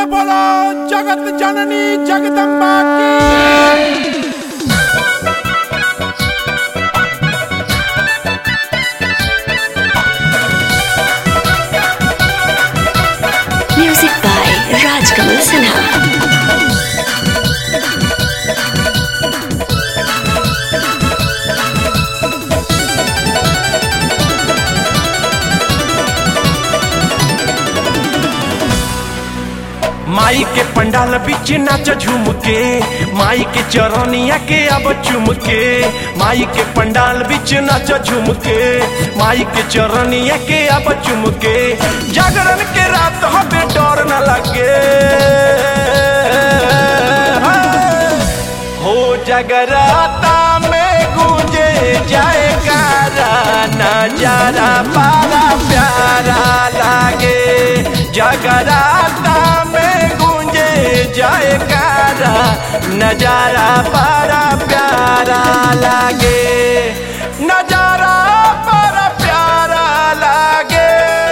बोलो जगत जननी जगदम्बा की Music by Rajkamal Sinha. माई के पंडाल बीच नाच झूम के माई के चरनिया के अब चुम के माई के पंडाल बीच नाच झूम के माई के चरनिया के अब चुम के जागरण के रात हमें डर न लगे हो जगराता में गूंजे जाए गारा नजारा पारा प्यारा लागे जगराता में गूंजे जाए गारा नजारा पारा प्यारा लागे नजारा पारा प्यारा लागे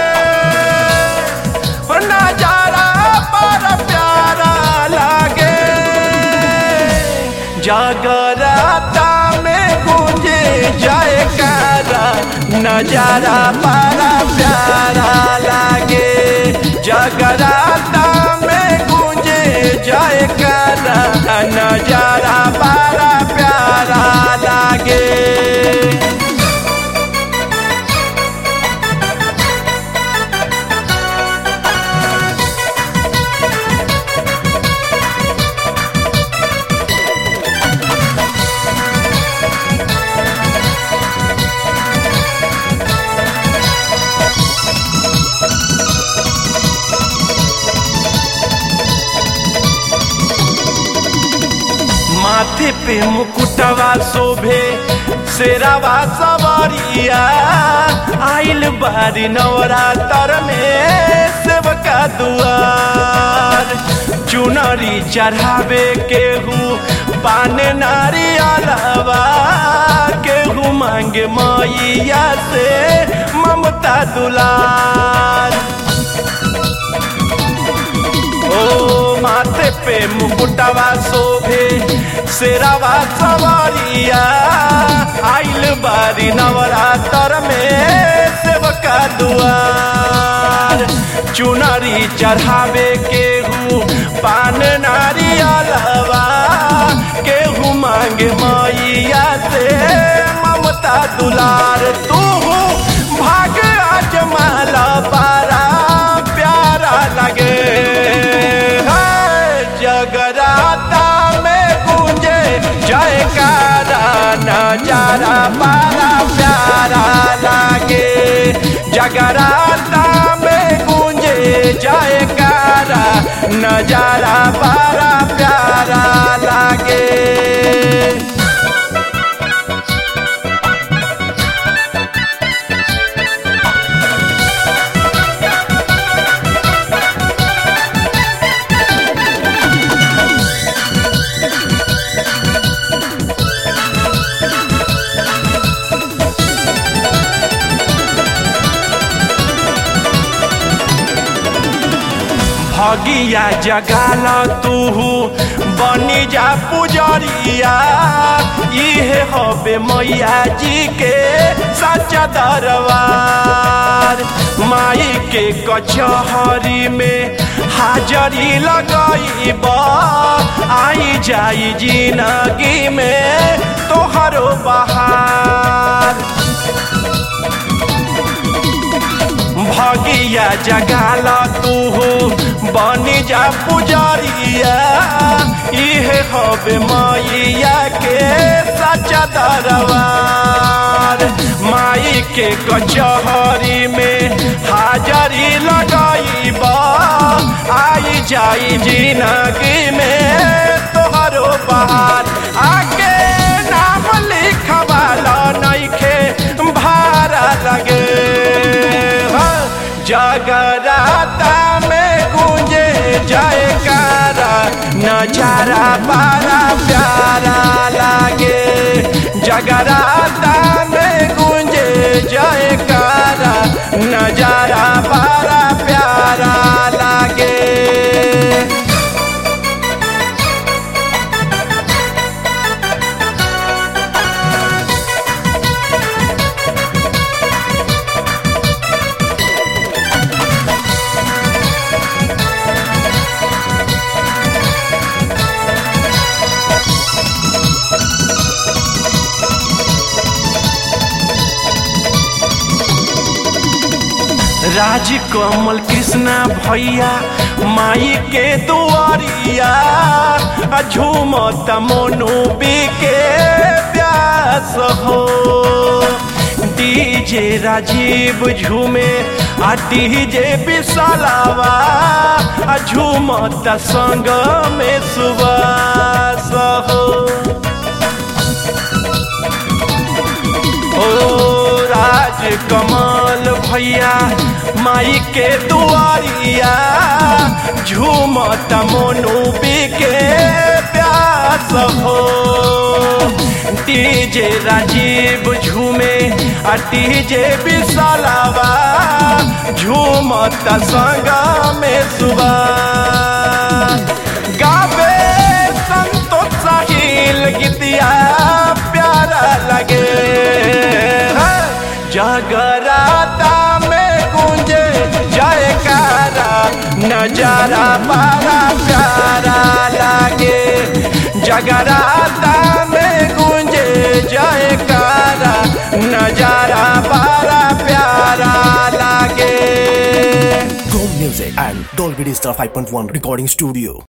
नजारा पारा प्यारा लागे जागराता में गूंजे जाए कारा नजारा बड़ा प्यारा लागे जागराता में गूंजे जाए कारा नजारा बड़ा प्यारा लागे माथे पे मुकुटवा शोभे शेरावा सवारिया आइल बारी नवरात्र में सेवका दुआर चुनरी चढ़ावे केहू पाने नारी अलावा केहू मांगे मैया से ममता दुलार ओ माथे पे मुकुटवा शोभे शेरावा सवारिया आइल बारी नवरात्र में सेवका दुआर चुनरी चढ़ावे केहू पान नारी अलावा केहू मांगे मैया से ममता दुलार तू भाग अजमाला पारा प्यारा लगे है, जगराता में गूंजे जयकारा नजारा पारा प्यारा लागे जगराता में गूंजे जयकारा नजारा पारा प्यारा लागे भगिया जगाल तू बनी जा पुजरिया इहे हबे मैया जी के सच्चा दरबार माई के कचहरी में हाजरी लगईब आई जाई जिंदगी में तोहरो बहार भगिया जगाल तू बनी जा पुजरिया इहे हबे मैया के सच्चा दरबार माई के कचहरी में हाजरी लगईब आई जाई जिंदगी में तोहरो बहार आगे नाम लिखवाला नइखे भारा लगे जगराता में गूंजे जयकारा नजारा बड़ा प्यारा लागे जगराता में गूंजे जयकारा नजारा बड़ा प्यारा लागे राज कमल कृष्णा भैया माई के दुआरिया आ झूमत मोनू के प्यास हो डीजे राजीव झूमे आ डीजे विशालावा आ झूमत संग में सुबास हो ओ राज कमल भैया माई के दुआरिया झूमत मोनू के प्यास हो डीजे राजीव झूमे आ डीजे विशालावा झूमत संग में सुबह गावे संतोष साहिल गीतिया प्यारा लगे जगराता में गूंजे जयकारा नजारा बड़ा प्यारा लगे जगराता में गूंजे जयकारा नजारा बड़ा प्यारा लगे Chrome Music and Dolby Digital 5.1 Recording Studio.